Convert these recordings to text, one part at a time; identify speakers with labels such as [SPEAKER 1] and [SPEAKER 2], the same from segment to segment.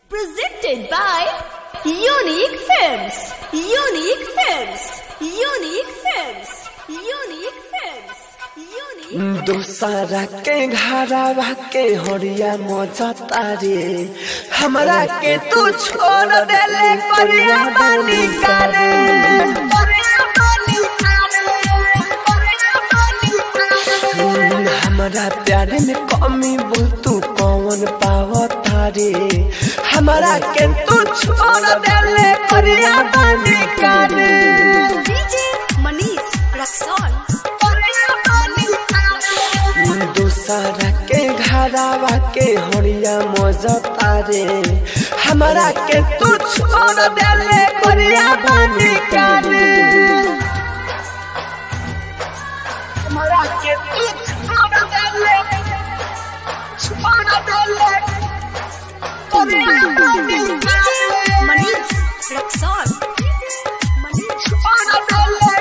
[SPEAKER 1] Presented by Unique Films. Unique Films. Unique Films. Unique Films. Unique.
[SPEAKER 2] दूसरा के घरवा के हरिया मजा तारे हमरा के तू छोड़ देले परिया बानी करे हमारा प्यार में कमी बोल तू कौन पाव तारे हमारा के तू छोड़ देले परिया बानी करे
[SPEAKER 1] DJ Manish Raksol.
[SPEAKER 2] दूसरा के घरवा के हरिया मजा तारे हमारा के तू छोड़ देले परिया बानी करे हमारा के तू छोड़ देले छोड़ देले परिया बानी करे
[SPEAKER 1] Manish Raksol. Manish
[SPEAKER 2] छोड़ देले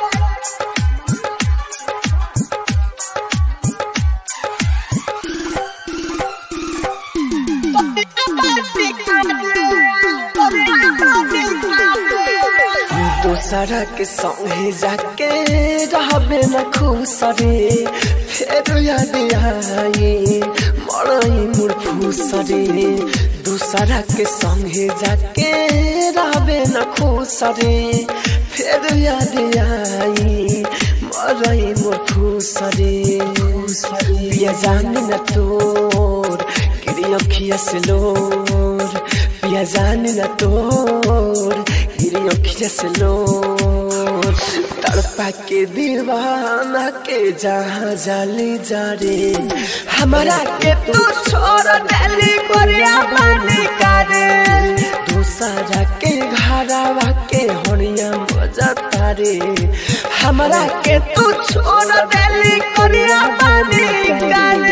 [SPEAKER 2] दूसरा के संगे जाके रहबे न खुश रे फेर याद आई मरई मोर फूस रे दूसरा के संगे जाके रहबे न खुश रे फेर याद आई मरई मोर फूस रे पिया जान न तोर गिरी अखिया से लोर पिया जान न तोर गिरी अखिया से लोर तड़पा के दीवाना के जहाँ जाली जा रे हमारा के तू छोड़ देली कोरिया बानी करे दूसरा के घरवा के होनिया मजा तारे हमारा के तू छोड़ देली कोरिया बानी करे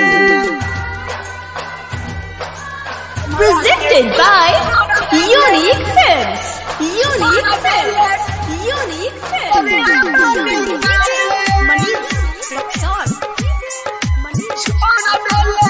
[SPEAKER 1] Presented by Unique Films. Unique Films. Unique Films. DJ Manish Raksol. Manish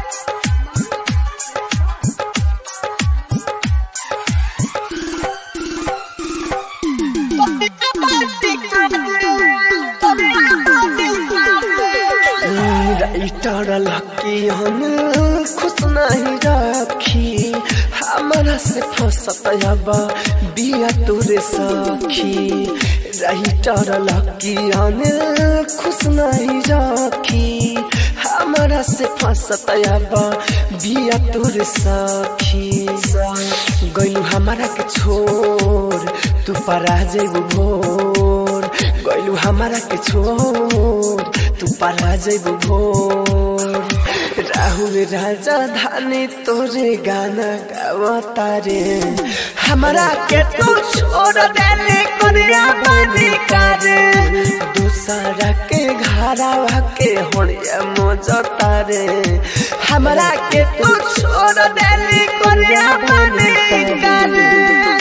[SPEAKER 2] writer Lucky हम खुश नहीं रखी हमारा से फसत अब बिया तोरे सखी राइटर लकी हम खुश नहीं रखी हमारा से फसत अब बिया तोरे सखी गैलू हमारा के छोड़ तू परा जेबू भोर गैलू हमारा के छोड़ तू परा जेबू भोर राहुल राजा धानी तोरे गाना गावता रे हमारा के तू छोड़ देले कोरिया बानी करे दूसरा के घरवा के होड़िया मोजता रे हमारा के तू छोड़ देले कोरिया बानी करे